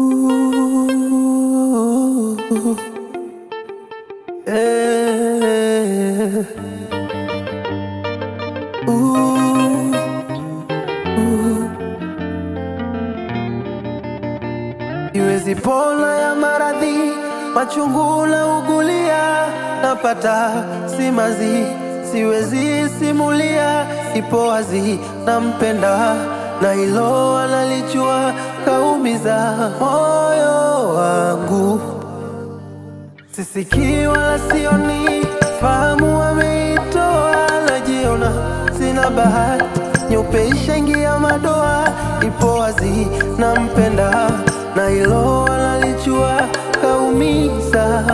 Ooh, eh, ooh, ooh. Iwezi pona ya maradhi machungu na ugulia napata simazi siwezi simulia ipo wazi nampenda na hilo analijua kaumiza moyo wangu sisikii wala sioni fahamu wameitoa najiona sina bahati nyeupe ishaingia madoa ipo wazi nampenda na hilo analijua kaumiza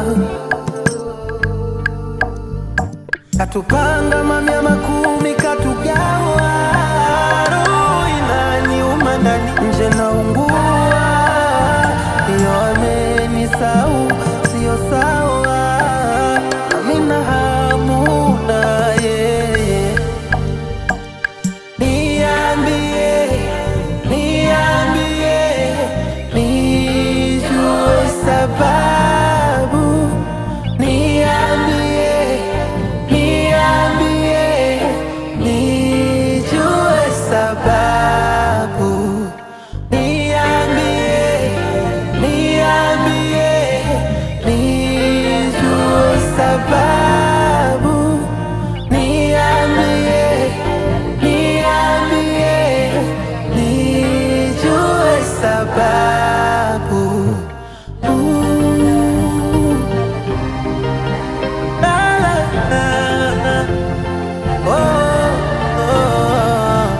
katupanga mamia makumi katugawa roho inaniuma ndani nje naungua iyo amenisau sio sawa amina hamu na yeye niambie niambie nijue sababu niambie niambie nijue sababu niambie niambie nijue sababu niambie niambie nijue sababu Ooh. La, la, la, la. Oh, oh.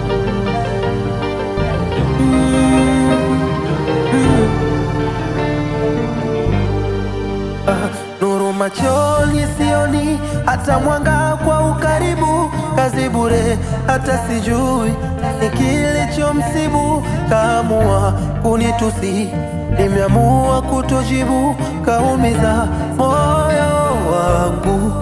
Ah, nuru machoni sioni hata mwanga kwa ukaribu kazi bure hata sijui ni kilichomsibu kaamua kunitusi nimeamua kutojibu kaumiza moyo wangu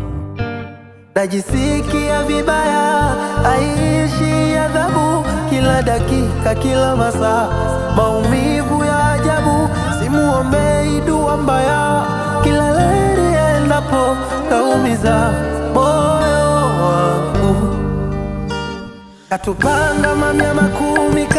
najisikia vibaya, aishi adhabu kila dakika, kila masaa, maumivu ya ajabu. Simuombei dua mbaya, kila leli endapo kaumiza moyo wangu. Katupanga mamia makumi